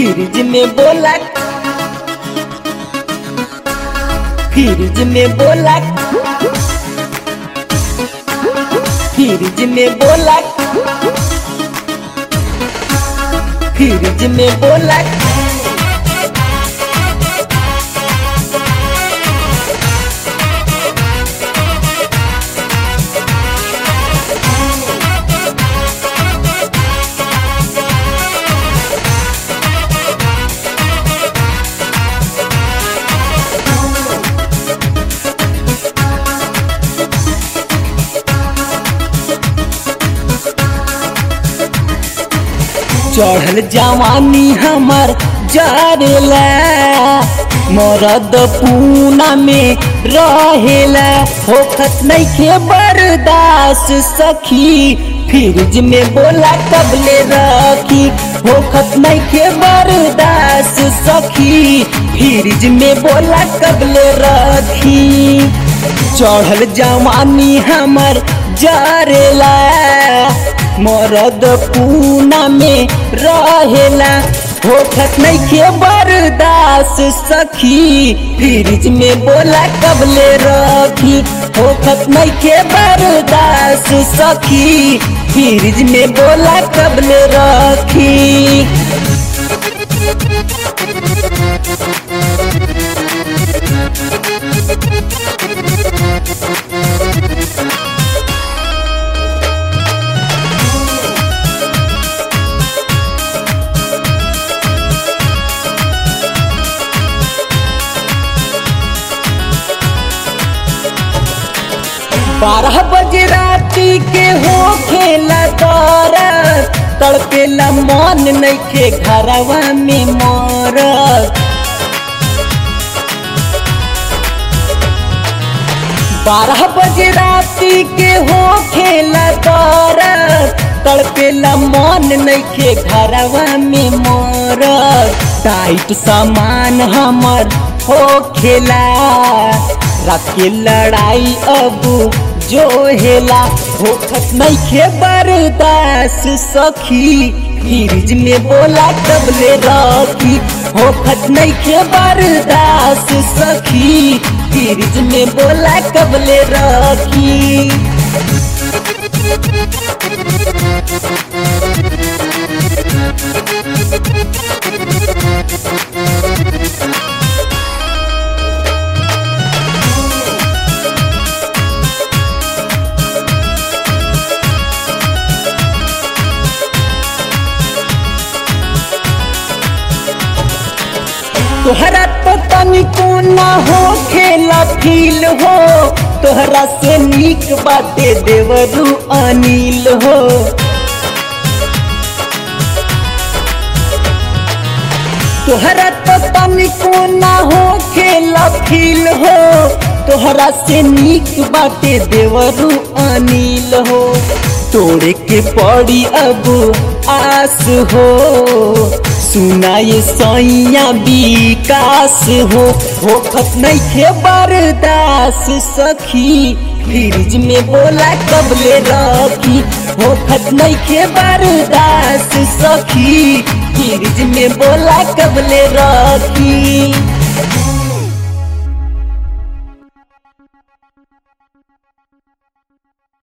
fridge में बोला fridge में बोला फ्रिज में बोला फ्रिज में बोला चढ़ल जवानी हमर जरेला मरद पूना में रहेला होखत नइखे बर्दाश्त सखी फ्रिज में बोला कबले रखी होखत नइखे बर्दाश्त सखी फ्रिज में बोला कबले रखी चढ़ल जवानी हमर जरेला मरद पूना में रहेला होखत नइखे बर्दाश्त सखी फ्रिज में बोला कबले रखी होखत नइखे बर्दाश्त सखी फ्रिज में बोला कबले रखी बारह बजे राती के हो खेला तरस तड़पेला मन नइखे घरवा में मरत बारह बजे राती के हो खेला तरस तड़पेला मन नइखे घरवा में मरत टाइट सामान हमर हो खेला रात के लड़ाई अब जो हेला होखत नइखे बर्दाश्त सखी फ्रिज में बोला कबले रखी होखत नइखे बर्दाश्त सखी फ्रिज में बोला कबले रखी तोहरा तो तनिको ना हो खेला फील हो तोहरा से नीक बाते देवरू अनिल हो तोहरा तो तनिको ना हो खेला फील हो तोहरा से नीक बाते देवरू अनिल हो तोड़े के पड़ी अब आस हो सुना ये सैया विकास हो होखत नइखे बर्दाश्त सखी फ्रिज में बोला कबले रखी होखत नइखे बर्दाश्त सखी फ्रिज में बोला कबले रखी